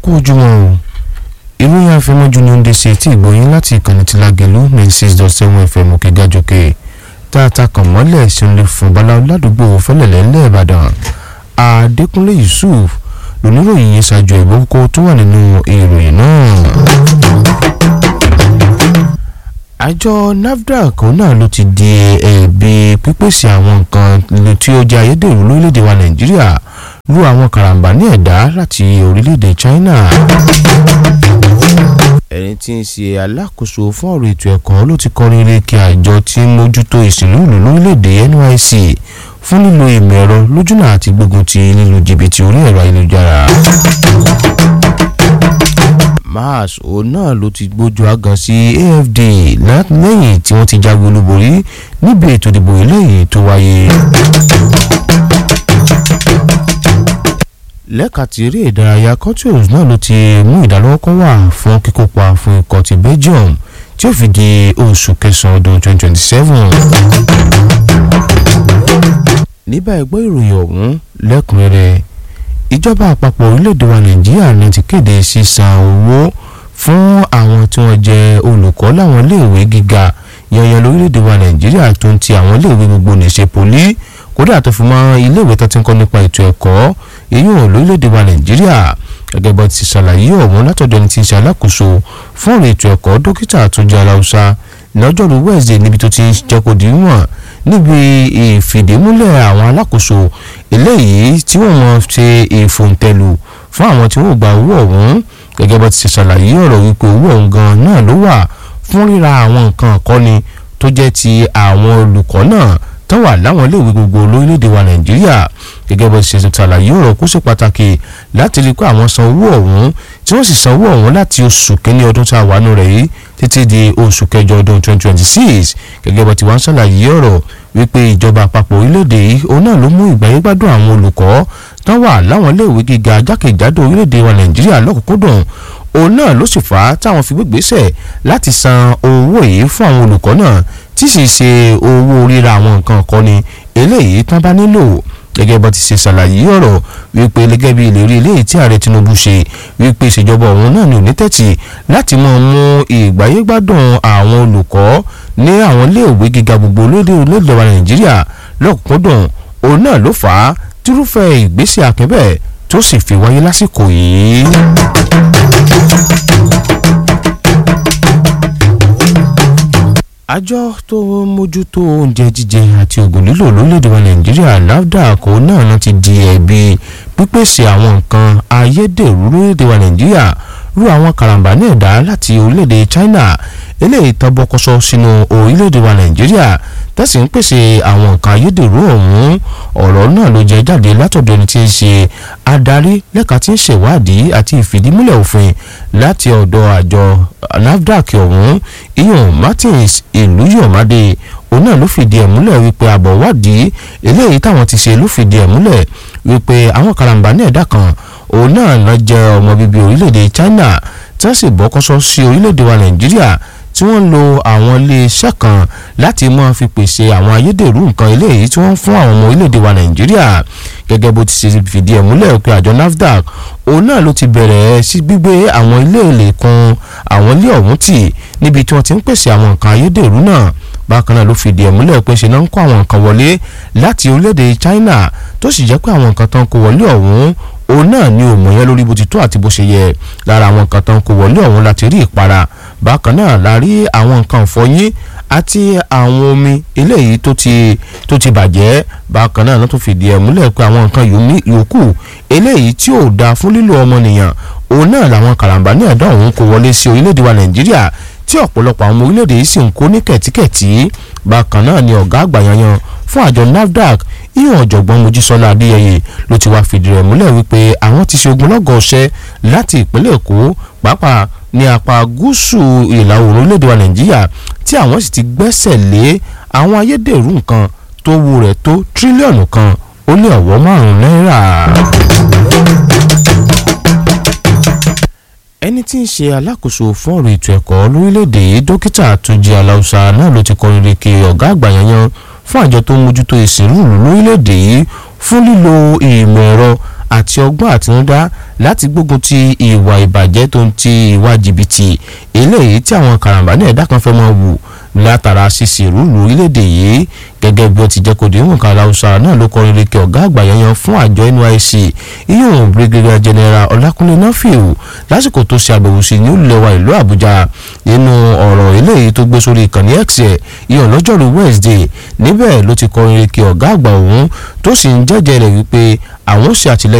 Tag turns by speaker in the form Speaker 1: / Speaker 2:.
Speaker 1: kú ojúmọ́ o ìròyìn àfẹmọ́jú ni ó ń dé sí etí ìgbóyin láti ìkànnì tí lágẹ̀lú ninety six dot seven fm òkè gàjọkè tá a ta kàn mọ́lẹ̀ ṣẹlẹ̀ fún baláwo ládùúgbò fẹ́lẹ̀lẹ́ lẹ́ẹ̀bàdàn adékúnlé yusuf lóníròyìn yẹn ṣáájú ẹ̀gbọ́n kókó tó wà nínú ìròyìn náà. àjọ nafdac náà ló ti di ẹ̀bi pípèsè àwọn nǹkan tí ó jẹ́ ayédèrú lórílẹ̀‐èdè wa nàìjíríà lu àwọn karambà ní ẹ̀dá láti orílẹ̀‐èdè china ẹni tí ń ṣe alákòóso fún ọ̀rọ̀ ètò ẹ̀kọ́ ló ti kọrin ilé kí àjọ tí ń mójútó ìsìnlú ìlú lórílẹ̀‐èdè NYSC fún lílo ìmọ̀ ẹ̀rọ lójúnà àti gbógun ti lílu jìbìtì orí ẹ̀rọ ayélujára. mars òun náà ló ti gbójú agan sí AFD lẹ́yìn tí wọ́n ti jáwé olúborí níbi ètò ìdìbò eléyìí tó wáyé lẹ́ka ti eré ìdárayá Courtois náà ló ti mú ìdálọ́wọ́kọ́ wà fún kíkópa fún ikọ̀ ti Belgium tí ó fi di oṣù kẹsàn-án ọdún 2027. níbà ẹgbẹ́ ìròyìn ọ̀hún lẹ́kùnrẹ́rẹ́ ìjọba àpapọ̀ orílẹ̀-èdè wa Nàìjíríà ní ti kéde sísan owó fún àwọn tí wọ́n jẹ́ olùkọ́ láwọn iléèwé gíga yanyan lórílẹ̀-èdè wa Nàìjíríà tó ń ti àwọn iléèwé gbogbo nìṣe poli kódà tó fi mọ́ iléèwé tó ti ń kọ́ nípa ètò ẹ̀kọ́ èyí ò lórílẹ̀‐èdè wa nàìjíríà gẹ́gẹ́ bó ti ṣàlàyé ọ̀hún látọ̀dọ̀ ẹni tí ń ṣe alákòóso fún ọ̀rọ̀ ètò ẹ̀kọ́ dókítà àtúnjẹ aláùsá lọ́jọ́rú wẹ́ẹ̀sì níbi tó ti ń jẹ́ kó di wọ̀n níbi ìfìdímúlẹ̀ àwọn alákòóso eléyìí tí wọ́n mọ̀ ṣe ìfòǹtẹ̀lù fún àwọn tí wọ́n gba owó ọ̀hún gẹ́gẹ́ bó ti ṣàlàyé ọ̀rọ̀ wípé owó ọ̀hún gan náà ló wà fún ríra àwọn nǹkan àkọ́ni tó jẹ́ ti àwọn olùkọ́ náà tó wà láwọn iléèwé gbogbo lórílẹ̀‐èdè wa nàìjíríà gẹ́gẹ́ bó ṣe ṣàlàyé ọ̀rọ̀ kó ṣe pàtàkì láti rí i pé àwọn san owó ọ̀hún tí wọ́n sì san owó ọ̀hún láti oṣù kínní ọdún tá a wà nù rẹ̀ yìí títí di oṣù kẹjọ ọdún 2026 gẹ́gẹ́ bó ti wá ń ṣàlàyé ọ̀rọ̀ wípé ìjọba àpapọ̀ orílẹ̀-èdè yìí òun náà ló mú ìgbáyégbádùn àwọn olùkọ́ tó wà láwọn iléèwé gíga jákèjádò orílẹ̀-èdè wa nàìjíríà lọ́kùnkúndùn òun náà ló sì fà á táwọn fi gbégbèsè láti san owó yìí fún àwọn olùkọ́ náà tí sì ṣe owó ríra àwọn nǹkan ọ̀kọ́ni eléyìí tán bá nílò gẹ́gẹ́ bó ti ṣe ṣàlàyé ọ̀rọ̀ wípé gẹ́gẹ́ bí ìlérí eléyìí tí ààrẹ Tinubu ṣe wípé ìṣèjọba òun náà ní onítẹ̀tì láti máa mú ìgbáyégbádùn àwọn olùkọ́ ní àwọn iléèwé gíga gbogbo lóde olóògbé wa Nàìjíríà lọ́kùnkúndùn òun náà ló fà á tírúfẹ́ ìgbésẹ̀ akẹ́bẹ̀ tó sì fi wáyé lásìkò yìí. àjọ tó mójútó oúnjẹ jíjẹ àti oògùn lílò lórílẹ̀‐èdè wa nàìjíríà nafdac náà ti di ẹ̀bi pípèsè àwọn nǹkan ayédèrú lórílẹ̀‐èdè wa nàìjíríà rú àwọn karambà ní ẹ̀dá láti orílẹ̀‐èdè china eléyìí tán bọ́kọ́sọ́ sínú orílẹ̀‐èdè wa nàìjíríà tẹ́sí ń pèsè àwọn nǹkan ayédèrú ọ̀hún ọ̀rọ̀ náà ló jẹ́ jáde látọ̀dọ̀ ẹni tí ń ṣe adarí lẹ́ka tí ń ṣèwádìí àti ìfìdímúlẹ̀ òfin láti ọ̀dọ̀ àjọ nafdac ọ̀hún iyan martins ìlúyọ̀mádé òun náà ló fìdí ẹ̀ múlẹ̀ wípé àbọ̀ wádìí eléyìí táwọn ti ṣe ló fìdí ẹ̀ múlẹ̀ wípé àwọn karambà ní ẹ̀dá kan òun náà lọ jẹ́ ọmọ bíbí orílẹ̀-èdè china tí wọ́n sì bọ́kọ́sọ́ sí orílẹ̀-èdè wa nàìjíríà tí wọ́n ń lo àwọn iléeṣẹ́ kan láti máa fi pèsè àwọn ayédèrú nǹkan eléyìí tí wọ́n ń fún àwọn ọmọ orílẹ̀-èdè wa nàìjíríà gẹ́gẹ́ bó ti ṣe fìdí ẹ̀ múlẹ̀ pé àjọ nafdac òun náà ló ti bẹ̀rẹ̀ sí gbígbé àwọn ilé èlé kan àwọn ilé ọ̀hún tì níbi tí wọ́n ti ń pèsè àwọn nǹkan ayédèrú náà bákan náà ló fìdí ẹ̀ múlẹ̀ pé ṣe náà ń kó àwọn nǹkan wọlé láti orílẹ̀-èdè china tó sì jẹ́ pé àwọn nǹkan tó ń kó wọlé ọ̀hún òun náà ni òmò yẹn lórí bó ti tó àti bó ṣe yẹ lára àwọn nǹkan tó ń kó wọlé ọ̀hún láti rí ìpara bákan náà la rí àwọn nǹkan ìfọyín àti àwọn omi eléyìí tó ti tó ti bàjẹ́ bákan náà ló tún fìdí ẹ̀ múlẹ̀ pé àwọn nǹkan yòókù eléyìí tí ò dáa fún lílo ọmọnìyàn òun náà làwọn karambà ní ẹ̀dá òun kó wọlé sí orílẹ̀-èdè wa nàìjíríà tí ọ̀pọ̀lọpọ̀ àwọn ọmọ orílẹ̀-èdè yìí sì ń kó ní kẹ̀tíkẹ̀tí bákan náà ni ọ̀gá àgbà yanyan fún àjọ nafdac ìyẹn ọ̀jọ̀gbọ́n mojísọ́lá adéyẹyẹ ló ti wá fìdí rẹ̀ múlẹ̀ wípé àwọn ti ṣe ogunlọ́gọ̀ ọṣẹ́ láti ìpínlẹ̀ èkó pàápàá ní apá gúúsù ìlà oòrùn orílẹ̀-èdè wa nàìjíríà tí àwọn sì ti gbẹ́sẹ̀ lé àwọn ayédèrú nǹkan tó wú rẹ̀ tó tírílíọ̀nù kan ó lé ọ̀wọ́ márùn-ún náírà. ẹni tí ń ṣe alákòóso fún ọ̀rọ̀ ètò ẹ̀kọ́ lórílẹ̀‐èdè yìí dókítà Túnjí Aláùsá náà ló ti kọrin rèké ọ̀gá àgbà yanyan fún àjọ tó ń mójútó ìsìnrúùlù lórílẹ̀‐èdè yìí fún lílo ìmọ̀ ẹ̀rọ àti ọgbọ́n àtinúdá láti gbógun ti ìwà ìbàjẹ́ tó ń ti ìwà jìbìtì eléyìí tí àwọn karambani ẹ̀dá kan fẹ́ máa wù látara ṣíṣe ìrúlù orílẹ̀-èdè yìí gẹ́gẹ́ bí ó ti jẹ́ kó di ìwọ̀n kan aláwùsá náà ló kọrin lékè ọ̀gá àgbà yanyan fún àjọ NYSC iyún brigadier general ọlákúnlé náfíù lásìkò tó ṣe àbẹ̀wò sí ní olùlẹ̀wà ìlú àbújá nínú ọ̀rọ̀ eléyìí tó gbé sórí ìkànnì x ẹ̀ iyọ̀ lọ́jọ́rú wednesday níbẹ̀ ló ti kọrin lékè ọ̀gá àgbà òun tó sì ń jẹ́jẹ́ rẹ̀ wípé àwọn ṣe àtìlẹ́yìn